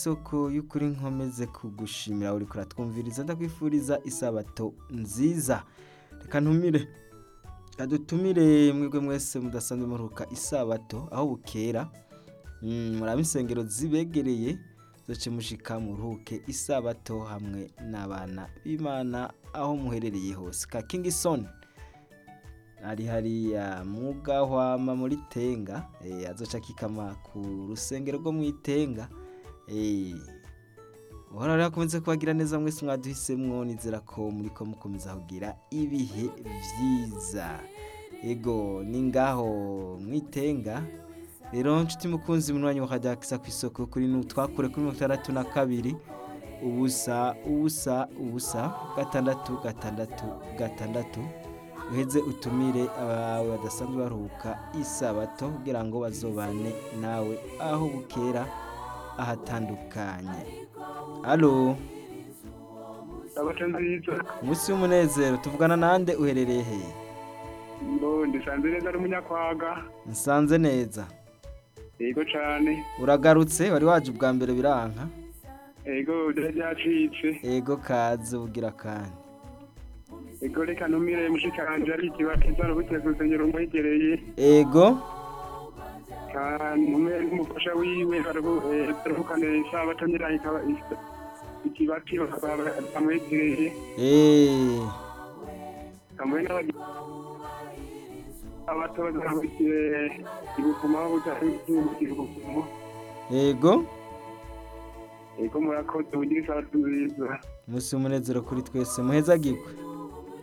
isoko y'ukuri nkomeze kugushimira uri kuratwumviriza ndakwifuriza isabato nziza reka ntumire adutumire mwebwe mwese mudasanzwe muruhuka isabato aho bukera Mm, murabe insengero zibegereye zoce mushika muruhuke isabato hamwe n'abana b'imana aho muherereye hose ka kingisoni ari hariya mugahwama muri tenga eh, azoca kikama ku rusengero rwo mwitenga eh, uhora rero akomeze kubagira neza mwese mwaduhisemwo nizera ko muriko mukomeza kugira ibihe vyiza ego ni ngaho mwitenga rero nshuti mukunzi munywanyi wakajya kisa ku isoko kuri nu twakure kuri mirongo itandatu na kabiri ubusa ubusa ubusa gatandatu gatandatu gatandatu uheze utumire abawe badasanzwe baruhuka isabato kugira ngo bazobane nawe aho bukera ahatandukanye alo sabato nziza umunsi w'umunezero tuvugana nande uherereye hehe ngo ndisanze neza ari umunyakwaga nsanze neza yego cane uragarutse wari waje ubwa mbere biranka yego byari byacitse ego kaze ugira kandi yego reka ntumire mushikanje ari ikibakiza rubukiye ku rusengero rumwegereye ego ntumire n'umufasha wiwe baruhukane isabato nyiraho ikaba isa- ikibati bakaba bamwegereye eee hamwe n'abagizi abato bazahurikiye ibukuma aho butari ibukumu ego yego murakoze mugire isabato nziza umunsi w'umunezero kuri twese muhezagirwe